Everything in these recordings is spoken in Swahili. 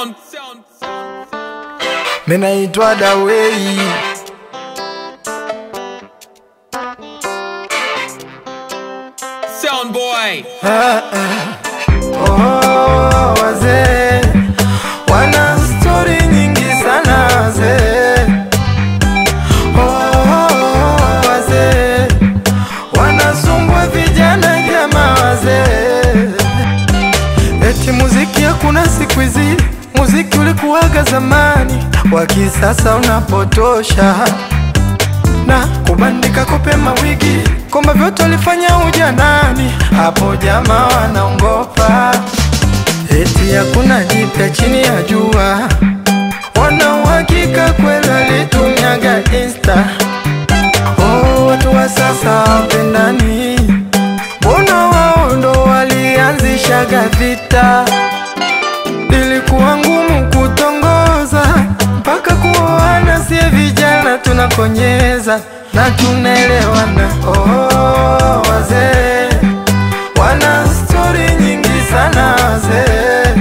Sound, sound, Minaitwa Dawei, sound boy. oh, wazee wana stori nyingi sana wazee, oh, wazee wanasumbua vijana jamaa wazee, eti muziki hakuna siku hizi, muziki ulikuwaga zamani, wa kisasa unapotosha na kubandika kope mawigi kwamba vyote walifanya ujanani, hapo jamaa wanaongopa eti hakuna jipya chini ya jua, wana uhakika kweli walitumiaga insta. Oh, watu wa sasa wapendani, mbona wao ndo walianzishaga vita? Ilikuwa ngumu kutongoza mpaka kuoana, sie vijana tunakonyeza na tunaelewana. Oh, wazee wana stori nyingi sana wazee.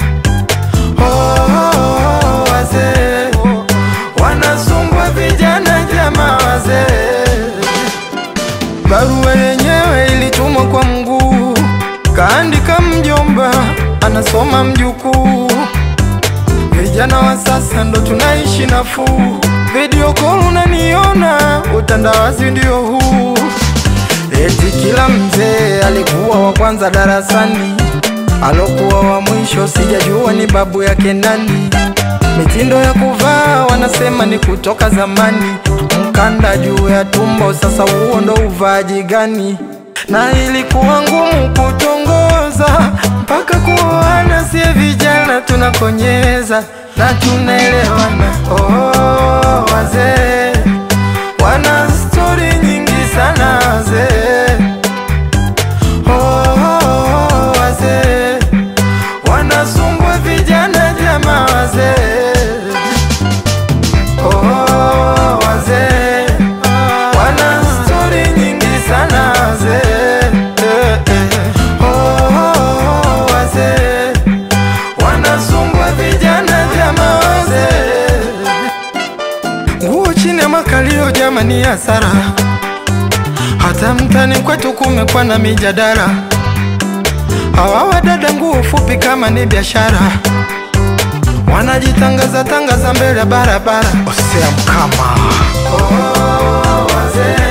Oh, wazee wanasumbua vijana jamaa wazee. Barua yenyewe ilitumwa kwa mguu, kaandika mjomba, anasoma mjukuu. Vijana wa sasa ndo tunaishi nafuu, video call unaniona, utandawazi ndio huu. Eti kila mzee alikuwa wa kwanza darasani, alokuwa wa mwisho sijajua ni babu yake nani. Mitindo ya kuvaa wanasema ni kutoka zamani, mkanda juu ya tumbo, sasa huo ndo uvaaji gani? Na ilikuwa ngumu kutongoza mpaka kuoana, sie vijana tunakonyeza na tunaelewana. Oh, wazee wana stori nyingi sana wazee. Oh, wazee wanasumbua vijana jamaa wazee. Oh, wazee wana stori nyingi sana wazee. Eh, eh. Oh, wazee wanasumbua vijana jamaa wazee. Nguo chini ya makalio jamani, hasara. Hata mtani kwetu kumekuwa na mijadala, hawa wadada nguo fupi kama ni biashara, wanajitangaza tangaza mbele ya barabara. Osea mkama oh, wazee